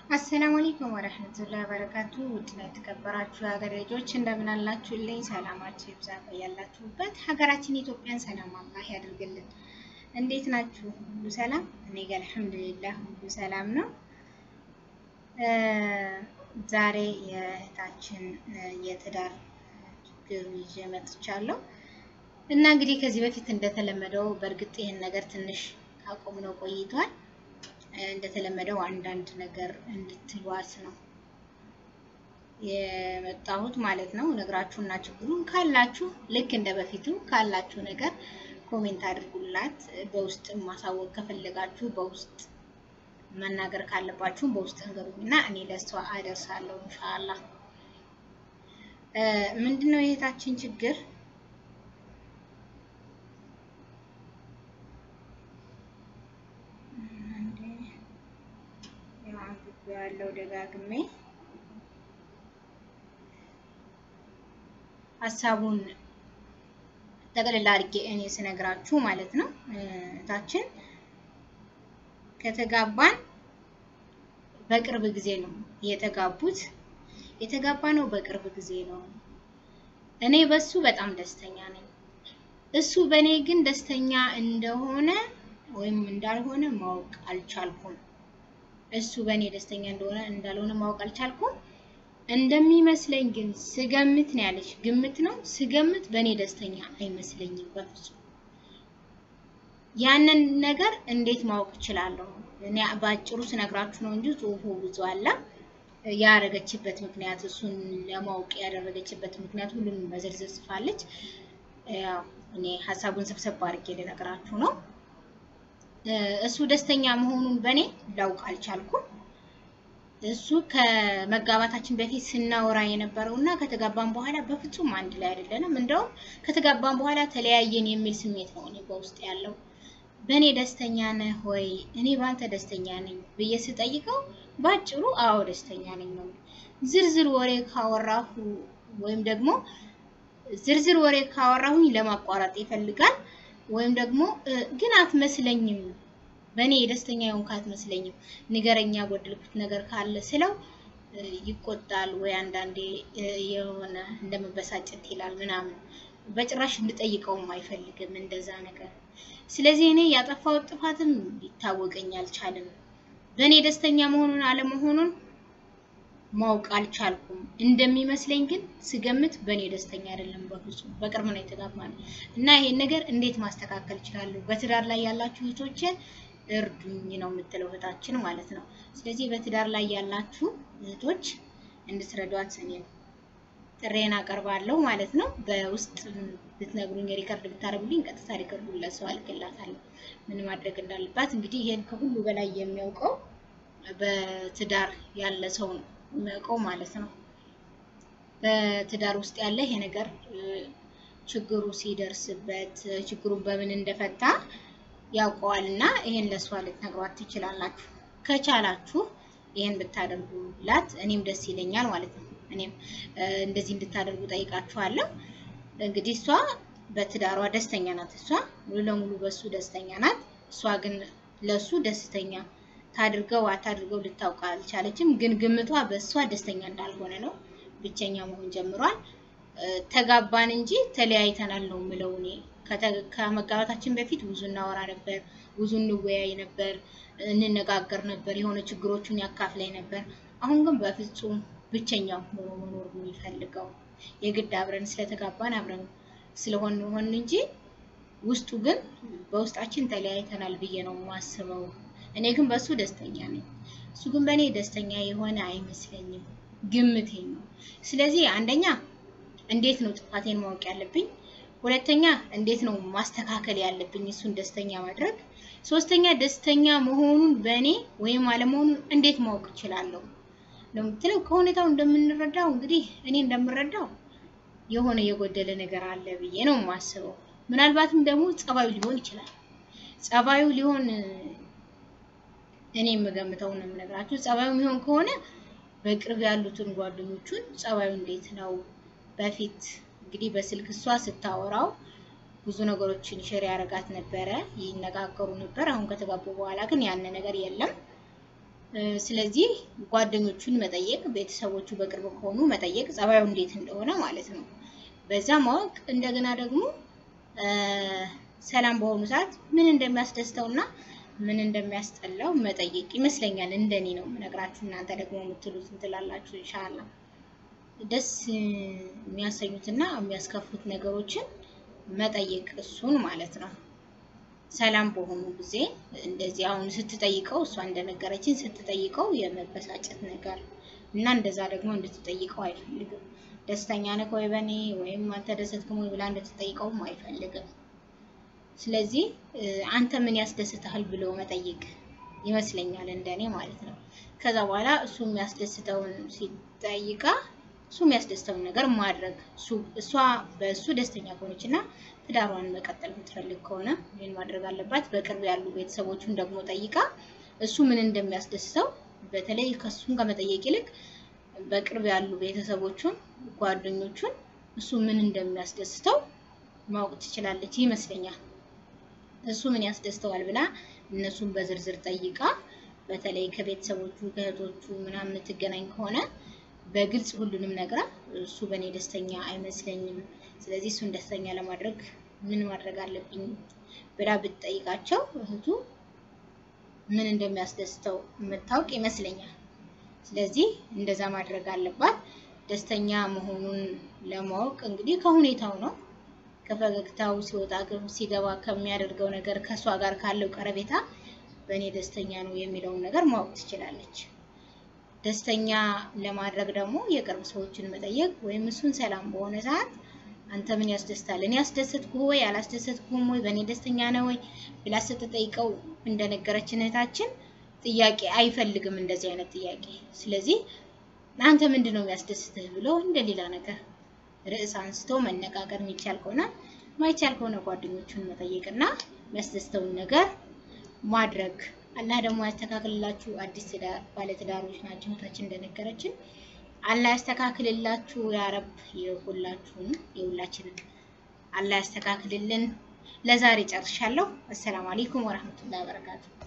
አሰላሙ አለይኩም ወረህመቱላሂ ወበረካቱ። ውድና የተከበራችሁ የሀገር ልጆች እንደምን አላችሁልኝ? ሰላማችሁ ይብዛ ያላችሁበት። ሀገራችን ኢትዮጵያን ሰላም አላህ ያድርግልን። እንዴት ናችሁ? ሁሉ ሰላም? እኔ ጋር አልሐምዱሊላህ ሁሉ ሰላም ነው። ዛሬ የእህታችን የትዳር ችግር ይዤ መጥቻለሁ እና እንግዲህ ከዚህ በፊት እንደተለመደው በእርግጥ ይህን ነገር ትንሽ ካቆምነው ቆይቷል። እንደተለመደው አንዳንድ ነገር እንድትሏት ነው የመጣሁት ማለት ነው። ነግራችሁና ችግሩን ካላችሁ ልክ እንደ በፊቱ ካላችሁ ነገር ኮሜንት አድርጉላት። በውስጥ ማሳወቅ ከፈለጋችሁ በውስጥ መናገር ካለባችሁ በውስጥ እንገሩኝና እኔ ለሷ አደርሳለሁ ኢንሻአላህ። ምንድነው የእህታችን ችግር? ያለው ደጋግሜ ሀሳቡን ጠቅልላ አድርጌ እኔ ስነግራችሁ ማለት ነው። እህታችን ከተጋባን በቅርብ ጊዜ ነው የተጋቡት። የተጋባ ነው በቅርብ ጊዜ ነው። እኔ በሱ በጣም ደስተኛ ነኝ። እሱ በእኔ ግን ደስተኛ እንደሆነ ወይም እንዳልሆነ ማወቅ አልቻልኩም። እሱ በእኔ ደስተኛ እንደሆነ እንዳልሆነ ማወቅ አልቻልኩም። እንደሚመስለኝ ግን ስገምት ነው ያለች፣ ግምት ነው ስገምት፣ በእኔ ደስተኛ አይመስለኝም በፍጹም። ያንን ነገር እንዴት ማወቅ እችላለሁ? እኔ በአጭሩ ስነግራችሁ ነው እንጂ ጽሁፉ ብዙ አለ። ያደረገችበት ምክንያት እሱን ለማወቅ ያደረገችበት ምክንያት ሁሉንም በዝርዝር ጽፋለች። ያው እኔ ሀሳቡን ሰብሰብ አድርጌ ልነግራችሁ ነው። እሱ ደስተኛ መሆኑን በእኔ ላውቅ አልቻልኩም። እሱ ከመጋባታችን በፊት ስናወራ የነበረው እና ከተጋባን በኋላ በፍጹም አንድ ላይ አይደለንም። እንደውም ከተጋባን በኋላ ተለያየን የሚል ስሜት ነው እኔ በውስጥ ያለው። በእኔ ደስተኛ ነህ ወይ? እኔ በአንተ ደስተኛ ነኝ ብዬ ስጠይቀው ባጭሩ አዎ ደስተኛ ነኝ ነው። ዝርዝር ወሬ ካወራሁ ወይም ደግሞ ዝርዝር ወሬ ካወራሁኝ ለማቋረጥ ይፈልጋል ወይም ደግሞ ግን አትመስለኝም፣ በእኔ የደስተኛ የሆንክ አትመስለኝም፣ ንገረኛ ጎደልኩት ነገር ካለ ስለው ይቆጣል፣ ወይ አንዳንዴ የሆነ እንደመበሳጨት ይላል ምናምን። በጭራሽ እንድጠይቀውም አይፈልግም እንደዛ ነገር። ስለዚህ እኔ ያጠፋሁት ጥፋትም ሊታወቀኝ አልቻለም። በእኔ ደስተኛ መሆኑን አለመሆኑን ማወቅ አልቻልኩም። እንደሚመስለኝ ግን ስገምት በእኔ ደስተኛ አይደለም በፍጹም። በቅርብ ነው የተጋባነው እና ይሄን ነገር እንዴት ማስተካከል እችላለሁ? በትዳር ላይ ያላችሁ እህቶችን እርዱኝ ነው የምትለው እህታችን ማለት ነው። ስለዚህ በትዳር ላይ ያላችሁ እህቶች እንድትረዷት እኔ ጥሬን አቀርባለሁ ማለት ነው። በውስጥ ብትነግሩኝ ሪከርድ ብታደርጉልኝ ቀጥታ ሪከርዱ ለሰው አልክላታለሁ ምን ማድረግ እንዳለባት። እንግዲህ ይሄን ከሁሉ በላይ የሚያውቀው በትዳር ያለ ሰው ነው የሚያውቀው ማለት ነው። በትዳር ውስጥ ያለ ይሄ ነገር ችግሩ ሲደርስበት ችግሩን በምን እንደፈታ ያውቀዋል እና ይሄን ለሷ ልትነግሯት ትችላላችሁ። ከቻላችሁ ይሄን ብታደርጉላት እኔም ደስ ይለኛል ማለት ነው። እኔም እንደዚህ እንድታደርጉ ጠይቃችኋለሁ። እንግዲህ እሷ በትዳሯ ደስተኛ ናት። እሷ ሙሉ ለሙሉ በሱ ደስተኛ ናት። እሷ ግን ለሱ ደስተኛ ታድርገው አታድርገው ልታውቅ አልቻለችም። ግን ግምቷ በእሷ ደስተኛ እንዳልሆነ ነው። ብቸኛ መሆን ጀምሯል። ተጋባን እንጂ ተለያይተናል ነው የምለው እኔ። ከመጋባታችን በፊት ብዙ እናወራ ነበር፣ ብዙ እንወያይ ነበር፣ እንነጋገር ነበር፣ የሆነ ችግሮቹን ያካፍላይ ነበር። አሁን ግን በፍጹም ብቸኛ ሆኖ መኖር የሚፈልገው የግድ አብረን ስለተጋባን አብረን ስለሆን ሆን እንጂ ውስጡ ግን በውስጣችን ተለያይተናል ብዬ ነው የማስበው። እኔ ግን በሱ ደስተኛ ነኝ። እሱ ግን በእኔ ደስተኛ የሆነ አይመስለኝም፣ ግምቴ ነው። ስለዚህ አንደኛ እንዴት ነው ጥፋቴን ማወቅ ያለብኝ? ሁለተኛ እንዴት ነው ማስተካከል ያለብኝ እሱን ደስተኛ ማድረግ? ሶስተኛ ደስተኛ መሆኑን በእኔ ወይም አለመሆኑን እንዴት ማወቅ እችላለሁ ነው የምትለው። ከሁኔታው እንደምንረዳው እንግዲህ እኔ እንደምረዳው የሆነ የጎደለ ነገር አለ ብዬ ነው የማስበው። ምናልባትም ደግሞ ጸባዩ ሊሆን ይችላል። ጸባዩ ሊሆን እኔ የምገምተው ነው የምነግራችሁ። ጸባዩ የሚሆን ከሆነ በቅርብ ያሉትን ጓደኞቹን ጸባዩ እንዴት ነው በፊት እንግዲህ በስልክ እሷ ስታወራው ብዙ ነገሮችን ሼር ያደርጋት ነበረ፣ ይነጋገሩ ነበር። አሁን ከተጋቡ በኋላ ግን ያን ነገር የለም። ስለዚህ ጓደኞቹን መጠየቅ፣ ቤተሰቦቹ በቅርብ ከሆኑ መጠየቅ፣ ጸባዩ እንዴት እንደሆነ ማለት ነው። በዛ ማወቅ እንደገና ደግሞ ሰላም በሆኑ ሰዓት ምን እንደሚያስደስተው እና ምን እንደሚያስጠላው መጠየቅ ይመስለኛል። እንደኔ ነው የምነግራችሁ። እናንተ ደግሞ የምትሉት እንትላላችሁ። ኢንሻአላ ደስ የሚያሰኙትና የሚያስከፉት ነገሮችን መጠየቅ እሱን ማለት ነው። ሰላም በሆኑ ጊዜ እንደዚህ አሁን ስትጠይቀው እሷ እንደነገረችን ስትጠይቀው የመበሳጨት ነገር እና እንደዛ ደግሞ እንድትጠይቀው አይፈልግም። ደስተኛ ነህ ወይ በኔ ወይም አልተደሰትክም ወይ ብላ እንድትጠይቀውም አይፈልግም። ስለዚህ አንተ ምን ያስደስትሃል ብሎ መጠየቅ ይመስለኛል እንደኔ ማለት ነው። ከዛ በኋላ እሱ የሚያስደስተውን ሲጠይቃ እሱ የሚያስደስተውን ነገር ማድረግ እሷ በእሱ ደስተኛ ከሆነች እና ትዳሯን መቀጠል የምትፈልግ ከሆነ ይህን ማድረግ አለባት። በቅርብ ያሉ ቤተሰቦቹን ደግሞ ጠይቃ እሱ ምን እንደሚያስደስተው በተለይ ከእሱን ከመጠየቅ ይልቅ በቅርብ ያሉ ቤተሰቦቹን፣ ጓደኞቹን እሱ ምን እንደሚያስደስተው ማወቅ ትችላለች ይመስለኛል። እሱ ምን ያስደስተዋል ብላ እነሱን በዝርዝር ጠይቃ በተለይ ከቤተሰቦቹ ከእህቶቹ ምናምን የምትገናኝ ከሆነ በግልጽ ሁሉንም ነግራ እሱ በእኔ ደስተኛ አይመስለኝም፣ ስለዚህ እሱን ደስተኛ ለማድረግ ምን ማድረግ አለብኝ ብላ ብትጠይቃቸው እህቱ ምን እንደሚያስደስተው የምታውቅ ይመስለኛል። ስለዚህ እንደዛ ማድረግ አለባት። ደስተኛ መሆኑን ለማወቅ እንግዲህ ከሁኔታው ነው ከፈገግታው ሲወጣ ሲገባ ከሚያደርገው ነገር ከእሷ ጋር ካለው ቀረቤታ በእኔ ደስተኛ ነው የሚለውን ነገር ማወቅ ትችላለች። ደስተኛ ለማድረግ ደግሞ የቅርብ ሰዎችን መጠየቅ ወይም እሱን ሰላም በሆነ ሰዓት አንተ ምን ያስደስታል? እኔ ያስደሰትኩህ ወይ አላስደሰትኩም ወይ በእኔ ደስተኛ ነው ወይ ብላ ስትጠይቀው እንደነገረችን እህታችን ጥያቄ አይፈልግም እንደዚህ አይነት ጥያቄ። ስለዚህ አንተ ምንድን ነው የሚያስደስትህ ብሎ እንደሌላ ነገር ርዕስ አንስቶ መነጋገር የሚቻል ከሆነ ማይቻል ከሆነ ጓደኞቹን መጠየቅና የሚያስደስተውን ነገር ማድረግ አላህ ደግሞ ያስተካክልላችሁ። አዲስ ትዳር ባለትዳሮች ናቸው እህታችን እንደነገረችን። አላህ ያስተካክልላችሁ። ያረብ የሁላችሁን የሁላችንን አላህ ያስተካክልልን። ለዛሬ ጨርሻለሁ። አሰላሙ አለይኩም ወረህመቱላሂ ወበረካቱ።